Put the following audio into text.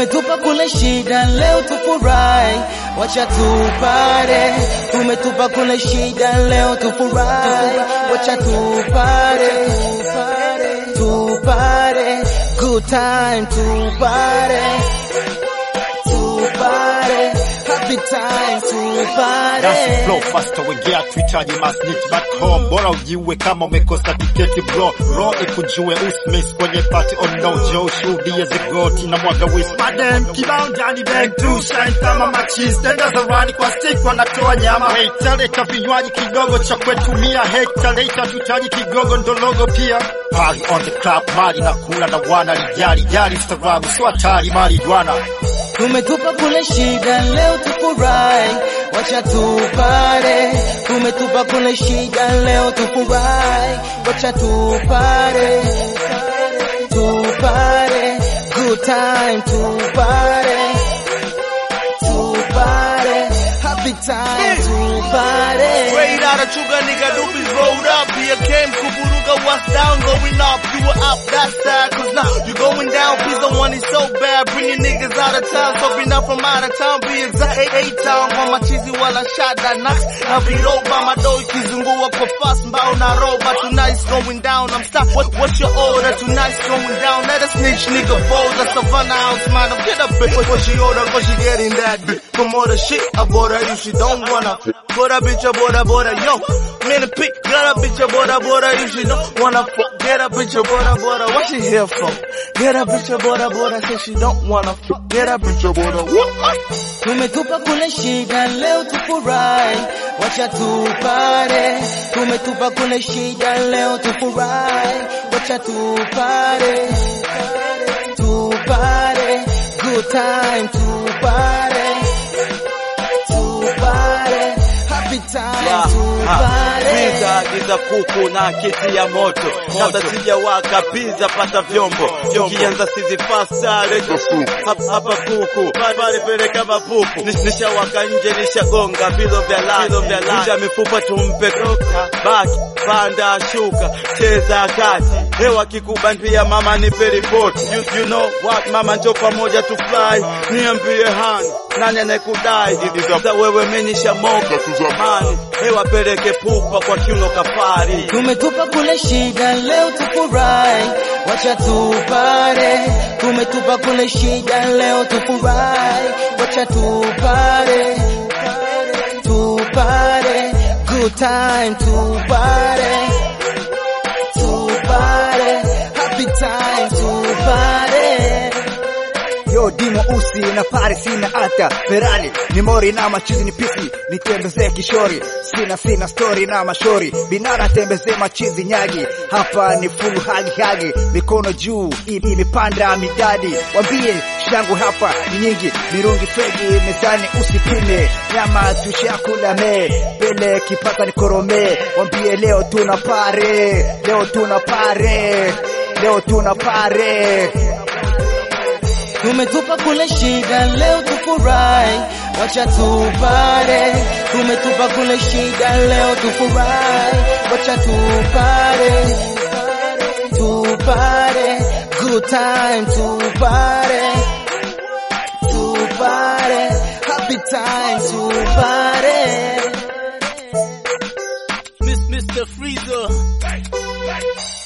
Tumetupa kule shida, leo tufurahi, wacha tupare. Tumetupa kule shida, leo tufurahi, wacha tupare, tupare, good time, tupare, tupare, happy time, tupare. That's flow faster wengea tuhitaji masnitch back home bora ujiue kama umekosa tiketi bro ro ikujue usmiss kwenye party on no joe shuhudie zigoti na mwaga wis madem kibao ndani bag to shine kama machis tenda zarani kwa stick wanatoa nyama hater leta vinywaji kidogo cha kwetu mia hater leta tutaji kigogo ndologo pia party on the club mali na kula na wana lijali jali stagrabu sio hatari mali dwana Tumetupa kule shida, leo tufurahi, wacha tupare. Tumetupa kule shida, leo tufurahi, wacha tupare, tupare, good time, tupare, tupare, happy time, tupare. Straight out of Chuga nigga, doobies rolled up. Here came Kuburuga, what's down, going up. You were up that side, cause now you're going down. Please don't want it so bad. Bringing niggas out of town, so bring up from out of town. Be exact, eight, eight town. On my cheesy while I shot that knocks. Now be low by my door, kizungua kwa fast, mbao na roba. Tonight's going down, I'm stuck. What, what's your order? Tonight's going down. Let a snitch nigga fold. A Savannah house, man. Get up, bitch. What, what she order? Cause she getting that bitch. From all the shit I bought her, if she don't wanna. Bought a bitch, I bought her, bought her, yo. Man, a pick, got a bitch, I bought her, bought her, if she don't wanna fuck. Get a bitch, I bought her, bought her, what she here for? Get a bitch, I bought her, bought her, say she don't wanna fuck. Get a bitch, I bought her, what? Tumetupa kule shida, leo tufurahi, wacha tupare. Tumetupa kule shida, leo tufurahi, wacha tupare, tupare, good time, tupare, tupare, happy time, tupare. Pizza giza kuku na kiti ya moto kabla sijawaka pizza pata vyombo ukianza sizi fasta leta hapa hapa kuku pale peleka mapupu Nish- nishawaka nje nishagonga vilo vya lani vilo vya lani Vunja mifupa tumpe dokta baki panda shuka cheza kati hewa kikubandia mama nipe ripoti you, you know what mama njo pamoja tu fly niambie hani nani anayekudai za wewe menisha moka tuzamani hewa peleke pupa kwa kiuno kafari Tumetupa kule shida, leo tufurahi, wacha tupare. Tumetupa kule shida, leo tufurahi, wacha tupare, tupare, good time, tupare, tupare, happy time, tupare. Yo dimo usi na pare sina hata Ferrari ni mori na machizi ni pisi nitembezee kishori sina sina story na mashori binara tembezee machizi nyagi hapa ni full hagi hagi mikono juu i- imepanda midadi wambie shangu hapa ni nyingi mirungi fegi mezani usipime nyama tushakula me pele kipata ni korome wambie leo tuna pare leo tuna pare leo tuna pare Tumetupa kule shida, leo tufurahi, wacha tupare. Tumetupa kule shida, leo tufurahi, wacha tupare, tupare, good time, tupare, tupare, happy time, tupare. Miss Mr. Freezer.